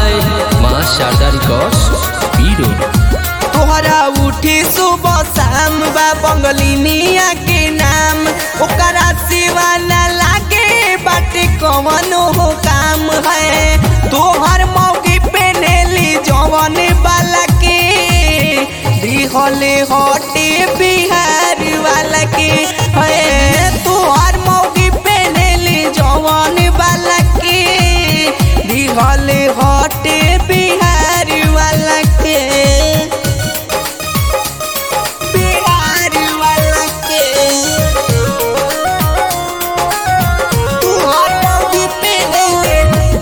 by माँ Sharda records पीरो तोहरा उठी सुबह शाम बा बंगलिनिया के नाम ओकरा सिवा न लागे बाटे कवनो हो काम है तोहर मौगी पे नेली जवन वाला के दिहले हटे बिहार वाला के है तोहर मौगी पे नेली जवन वाला के दिहले हटे बिहार वाला के बिहार वाला के तू हटोगी पे ले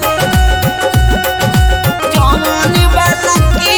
जवान वाला के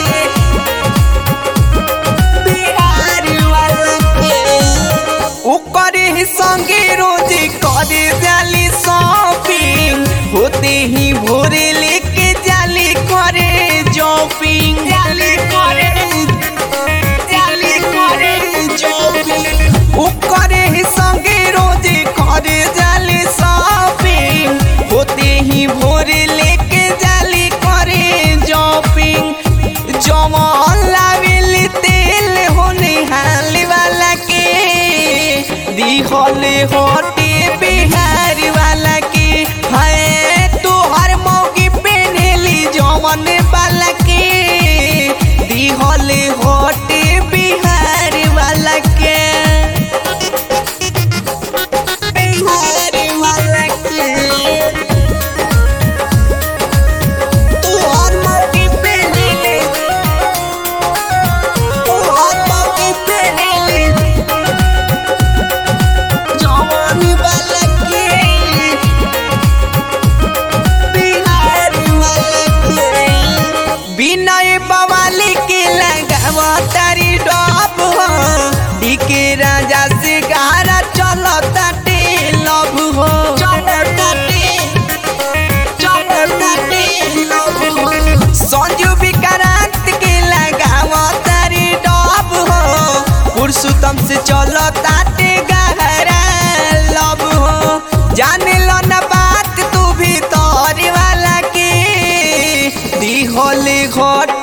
बिहार वाला के ओकरे ही संगे रोज करे जाली शॉपिंग होते ही भोरे लेके जाली करे जॉपिंग जाली करे जाली करे जॉपिंग ओकरे ही संगे रोज करे जाली शॉपिंग होते ही भोरे लेके जाली करे जॉपिंग जवान लावेली तेल होने हाल वाला के दिहले होटे बिहार वाला के है तोहर मौगी पेनेली जवन वाला के दिहले होटे बिहार वाला के बिहार वाला के तोहर मौगी पेनेली तोहर मौगी पेनेली जवान वाला के बिहार वाला के बिनय बवाली के लगावा तारी डब हो डीके राजा से गारा चलता टे लव हो चलता टे चलता टे लव हो संजू विक्रांत के लगावा तारी डब हो पुरुषोत्तम से चलता टे गहरा लव हो जाने लो ना बात तू भी तोरी वाला के दिहले घट